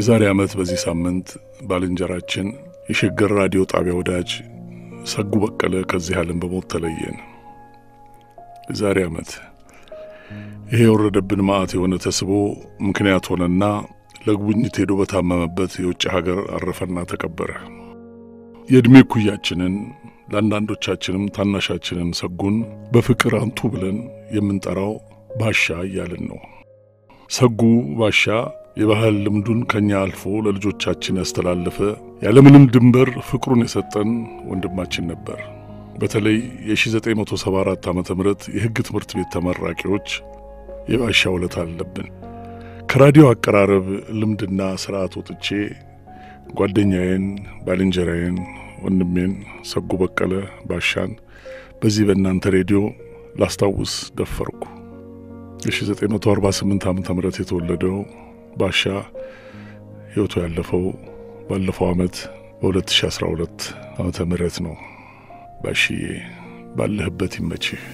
የዛሬ ዓመት በዚህ ሳምንት ባልንጀራችን የሸገር ራዲዮ ጣቢያ ወዳጅ ሰጉ በቀለ ከዚህ ዓለም በሞት ተለየን። የዛሬ ዓመት ይሄ የወረደብን መዓት የሆነ ተስቦ ምክንያት ሆነና ለጉብኝት ሄዶ በታመመበት የውጭ ሀገር አረፈና ተቀበረ። የዕድሜ ኩያችንን ለአንዳንዶቻችንም ታናሻችንን ሰጉን በፍቅር አንቱ ብለን የምንጠራው ባሻ እያልን ነው። ሰጉ ባሻ የባህል ልምዱን ከኛ አልፎ ለልጆቻችን ያስተላለፈ ያለምንም ድንበር ፍቅሩን የሰጠን ወንድማችን ነበር። በተለይ የ1974 ዓ ም የሕግ ትምህርት ቤት ተመራቂዎች የባሻ ውለታ አለብን። ከራዲዮ አቀራረብ ልምድና ስርዓት ወጥቼ ጓደኛዬን፣ ባልንጀራዬን፣ ወንድሜን ሰጉ በቀለ ባሻን በዚህ በእናንተ ሬዲዮ ላስታውስ ደፈርኩ። የ1948 ዓ ም የተወለደው ባሻ ሕይወቱ ያለፈው ባለፈው ዓመት በ2012 ዓመተ ምህረት ነው። ባሽዬ ባለህበት ይመችህ።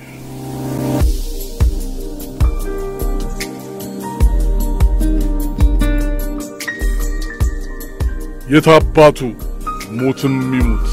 የታባቱ ሞትም ይሙት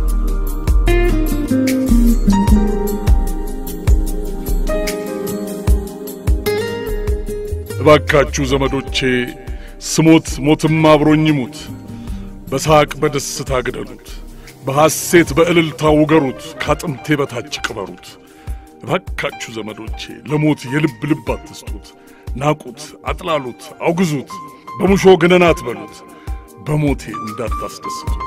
እባካችሁ ዘመዶቼ ስሞት ሞትም አብሮኝ ይሙት። በሳቅ በደስታ ግደሉት፣ በሐሴት በእልልታ ውገሩት፣ ካጥንቴ በታች ቅበሩት። እባካችሁ ዘመዶቼ ለሞት የልብ ልብ አትስጡት። ናቁት፣ አጥላሉት፣ አውግዙት፣ በሙሾ ገነና አትበሉት፣ በሞቴ እንዳታስደስቱት።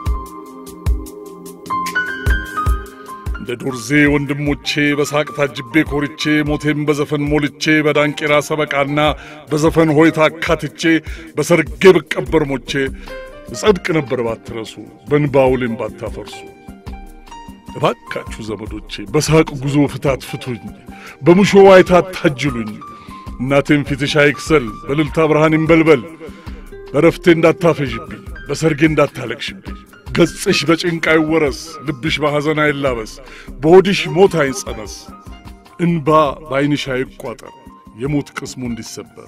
እንደ ዶርዜ ወንድሞቼ በሳቅ ታጅቤ ኮርቼ ሞቴም በዘፈን ሞልቼ በዳንቄራ ሰበቃና በዘፈን ሆይታ አካትቼ በሰርጌ ብቀበር ሞቼ እጸድቅ ነበር ባትረሱ በንባውሌም ባታፈርሱ። እባካችሁ ዘመዶቼ በሳቅ ጉዞ ፍታት ፍቱኝ፣ በሙሾ ዋይታ አታጅሉኝ። እናቴም ፊትሽ አይክሰል በልልታ ብርሃን ይንበልበል። በረፍቴ እንዳታፈዥብኝ በሰርጌ እንዳታለቅሽብኝ። ገጽሽ በጭንቅ አይወረስ ልብሽ በሐዘን አይላበስ። በሆድሽ ሞት አይጸነስ እንባ በዐይንሽ አይቋጠር የሞት ቅስሙ እንዲሰበር።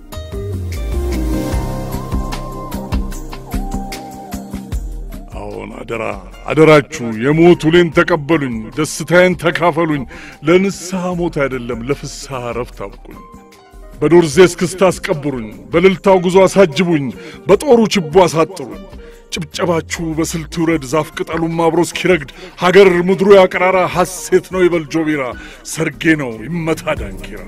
አዎን አደራ አደራችሁ የሞት ውሌን ተቀበሉኝ፣ ደስታዬን ተካፈሉኝ። ለንስሐ ሞት አይደለም ለፍስሐ ረፍት አብቁኝ። በዶርዜ እስክስታ አስቀብሩኝ፣ በልልታው ጉዞ አሳጅቡኝ፣ በጦሩ ችቦ አሳጥሩኝ። ጭብጨባችሁ በስልት ውረድ ዛፍ ቅጠሉም አብሮ እስኪረግድ ሀገር ምድሩ ያቀራራ ሐሴት ነው ይበል ጆቢራ ሰርጌ ነው ይመታ ዳንኪራ።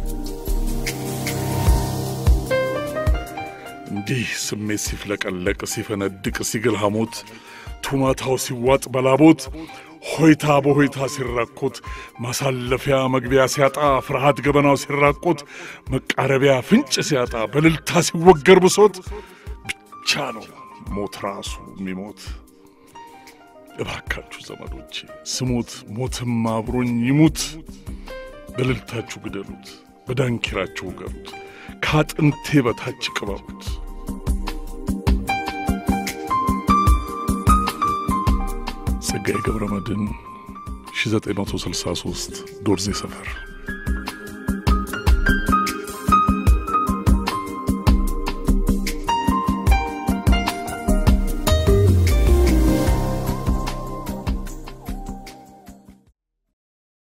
እንዲህ ስሜት ሲፍለቀለቅ ሲፈነድቅ ሲግል ሐሞት ቱማታው ሲዋጥ በላቦት ሆይታ በሆይታ ሲራኮት ማሳለፊያ መግቢያ ሲያጣ ፍርሃት ገበናው ሲራቆት መቃረቢያ ፍንጭ ሲያጣ በልልታ ሲወገር ብሶት ብቻ ነው ሞት ራሱ የሚሞት። እባካችሁ ዘመዶቼ ስሞት ሞትም አብሮኝ ይሙት። በልልታችሁ ግደሉት፣ በዳንኪራችሁ ውገሩት፣ ከአጥንቴ በታች ቅበሩት። ጸጋዬ ገብረ መድኅን 1963 ዶርዜ ሰፈር